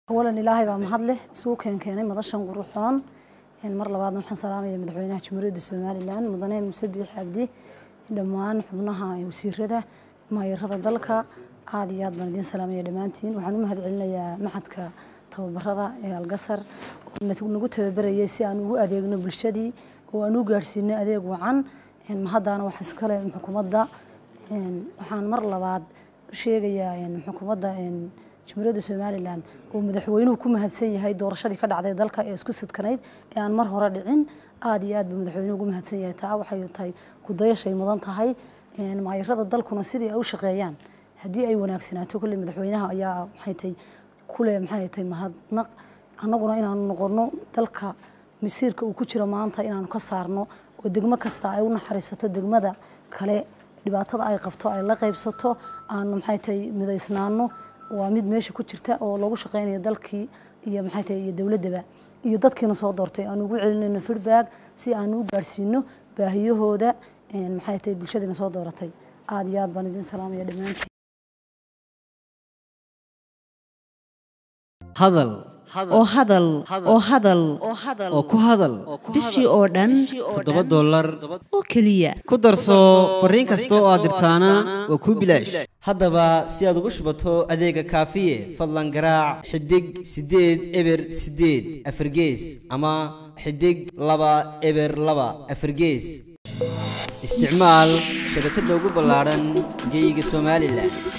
awalan ilaahay baa mahad leh isugu keenkeenay madashan quruxoon mar labaadna waxaan salaamaya madaxweynaha jamhuuriyadda somalilan mudane muuse biix cabdi dhammaan xubnaha wasiirada maayarada dalka aada iyo aad baan idiin salaamaya dhammaantiin waxaan u mahad celinayaa maxadka tababarada ee algasar oo nagu tababarayay si aan ugu adeegno bulshadii oo aan u gaadhsiino adeeg wacan mahaddaana wax iskale xukuumadda waxaan mar labaad u sheegayaa xukuumadda jamhuuriyadda somalilan oo madaxweynuhu ku mahadsan yahay doorashadii ka dhacday dalka ee isku sidkanayd ee aan mar hore dhicin aada iyo aad buu madaxweynuhu ugu mahadsan yahay taa waxay tahay kudayashay mudan tahay maayarada dalkuna sidii ay u shaqeeyaan haddii ay wanaagsanaato kolley madaxweynaha ayaa maxay tahay kule maxay tahay mahadnaq annaguna inaanu noqono dalka masiirka uu ku jiro maanta inaanu ka saarno oo degmo kasta ay u naxariisato degmada kale dhibaatada ay qabto ay la qaybsato aanu maxay tahay midaysnaano waa mid meesha ku jirta oo lagu shaqeynayo dalkii iyo maxay tahay iyo dowladdaba iyo dadkiina soo doortay aanu ugu celinayno feedback si aanu u gaadhsiino baahiyahooda maxay tahay bulshadiina soo dooratay aada iyo aad baan idin salaamaya dhammaantiin hadal oo hadal oo hadal oo ku hadal bishii oo dhan toddoba dollar oo keliya ku darso fariin kasta oo aad dirtaana waa kuu bilaash haddaba si aad ugu shubato adeega kaafiye fadlan garaac xidig siddeed eber siddeed afargees ama xidig laba eber laba afargees isticmaal shabakadda ugu ballaadhan geyga somalilan